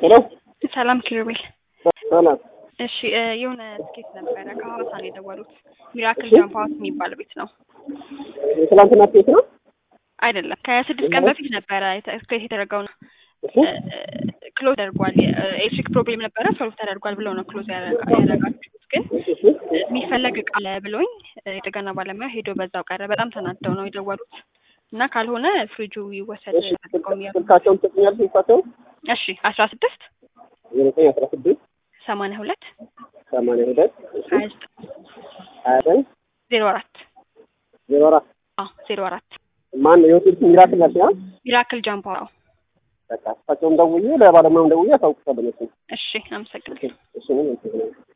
ሄሎ ሰላም ኪሩቤል። ሰላም። እሺ እ የሆነ ትኬት ነበረ ከሐዋሳ ነው የደወሉት። ሚራክል ጃምፕ ሀውስ የሚባል ቤት ነው የትላንትና ኬት ነው? አይደለም? ከስድስት ቀን በፊት ነበረ የተ- ትኬት የተደረገው ነው። እሺ ክሎዝ ተደርጓል። ኤሌክትሪክ ፕሮብሌም ነበረ ሶልቭ ተደርጓል ብለው ነው ክሎዝ ያደረጋ- ያደረጋችሁት። ግን እሺ የሚፈለግ እቃ አለ ብሎኝ እ የጥገና ባለሙያ ሄዶ በዛው ቀረ። በጣም ተናደው ነው የደወሉት እና ካልሆነ ፍሪጁ ይወሰድ እሺ ተጠቀሙ ያሉ። ስልካቸውን ትሰጡኛለሽ? ስልካቸውን እሺ አስራ ስድስት ዘጠኝ አስራ ስድስት ሰማንያ ሁለት ሰማንያ ሁለት እሺ ሀያ ዘጠኝ ሀያ ዘጠኝ ዜሮ አራት ዜሮ አራት አዎ ዜሮ አራት ማን ነው የሆቴል ስም ሚራክል ናቸው? ያ ሚራክል ጃምፕ ሀውስ። በቃ እሳቸውን ደውዬ ለባለሙያም ደውዬ አሳውቅሻለሁ። እሱ እሺ አመሰግናለሁ። እሱ ምን